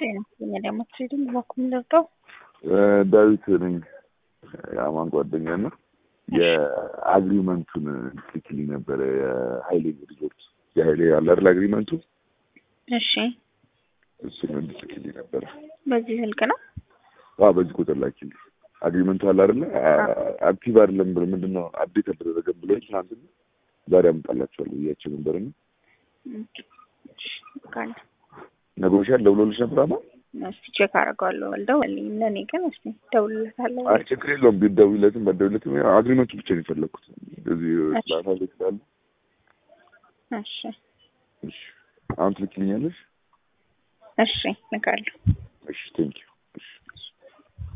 ጤና ደግሞ ትሬዲንግ በኩል ደርገው ዳዊት ነኝ የአማን ጓደኛ እና የአግሪመንቱን ልክልኝ ነበረ የሀይሌ ሪዞርት የሀይሌ ያለ አይደል አግሪመንቱ እሺ እሱን እንድትልክልኝ ነበረ በዚህ ስልክ ነው አዎ በዚህ ቁጥር ላኪልኝ አግሪመንቱ አለ አይደለ አክቲቭ አይደለም ብሎ ምንድን ነው አፕዴት አልተደረገም ብሎ ትናንትና ዛሬ አመጣላቸዋለሁ ብያቸው ነበር እና ካለ ነግሮሻል ደውሎልሽ ነበር አማ እስቲ ቼክ አደርገዋለሁ አልደወለልኝ ለእኔ ግን እስቲ ደውልለታለሁ አይ ችግር የለውም ቢደውይለትም ባትደውይለትም ያው አግሪመንቱ ብቻ ነው የፈለግኩት እዚህ ላታ ቤት ስላለ እሺ እሺ አሁን ትልክልኛለሽ እሺ ልካለሁ እሺ ቴንኪው